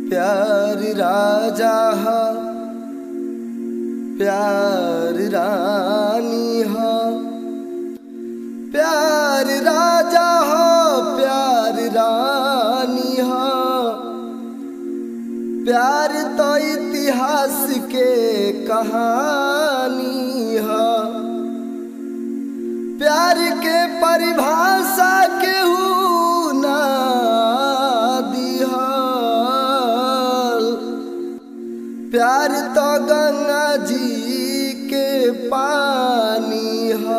प्यार राजा हा प्यार रानी हा प्यार राजा हा प्यार रानी हा प्यार तो इतिहास के कहानी हा प्यार के परिभाषा केहू ना दिहल प्यार तो गंगा जी के पानी हा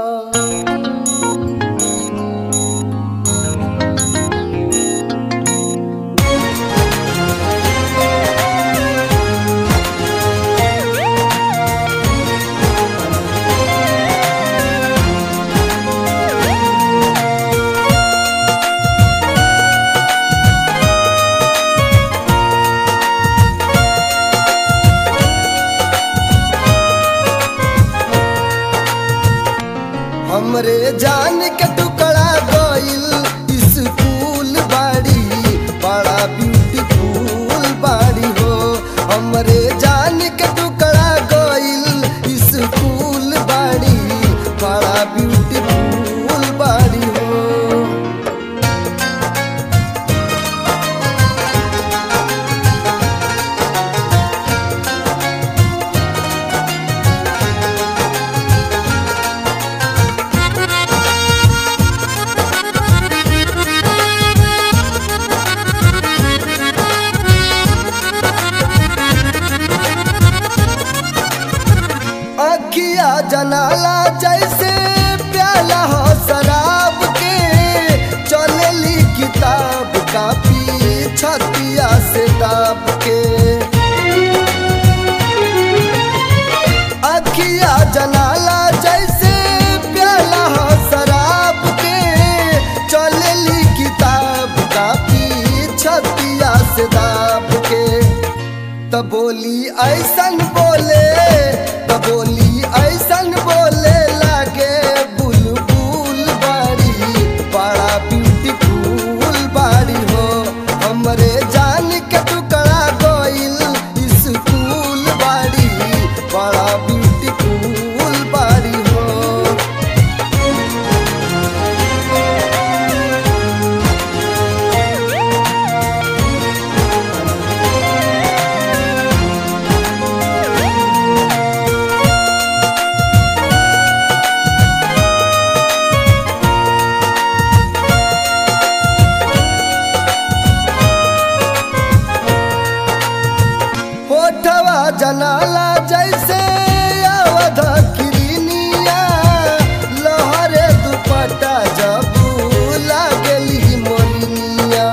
हमरे जान के टुकड़ा गइल स्कूल बाड़ी बड़ा ब्यूटीफुल बाड़ी हो हमरे जान के टुकड़ा गइल स्कूल बाड़ी बड़ा ब्यूटीफुल बाड़ी हो अखिया जनाला जैसे प्याला हो शराब के चलेली किताब कापी छतिया से दाब के अखिया जनाला जैसे प्याला हो शराब के चलेली किताब कापी छतिया से दाब के त बोली ऐसन बोले त बोली ऐसन बोले लागे बुलबुल बाड़ी बड़ा ब्यूटीफुल बाड़ी हो हमरे जान के टुकड़ा गइल स्कूल बाड़ी बड़ा ब्यूटीफुल बाड़ी हो होठवा जनाला जैसे अवध किरनिया लहरे दुपट्टा जब लागली मोरनिया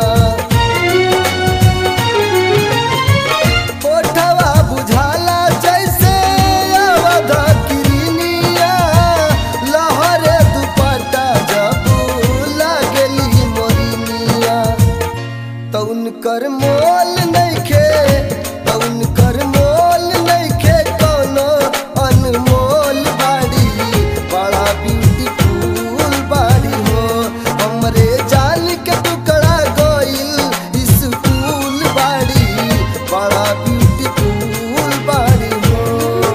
होठवा बुझाला जैसे अवध किरनिया लहरे दुपट्टा जब लागली मोरनिया तउन कर मोल नइखे तउन कर मोल नइखे कोनो अनमोल बाड़ी बड़ा ब्यूटीफुल बाड़ी हो हमरे जान के टुकड़ा गइल स्कूल बाड़ी बड़ा ब्यूटीफुल बाड़ी हो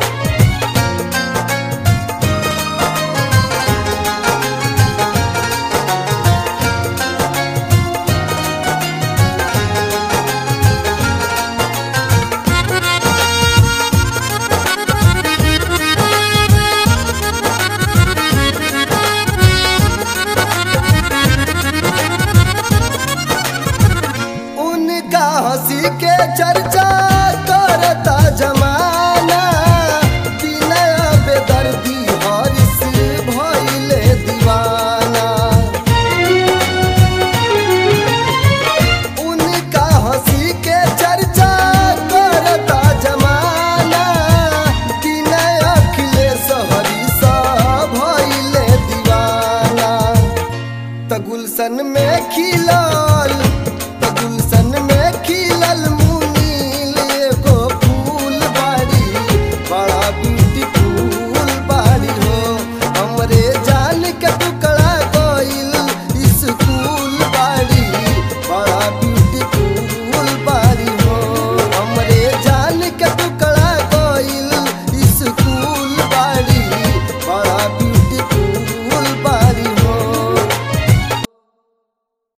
उनका हंसी के चर्चा करता जमा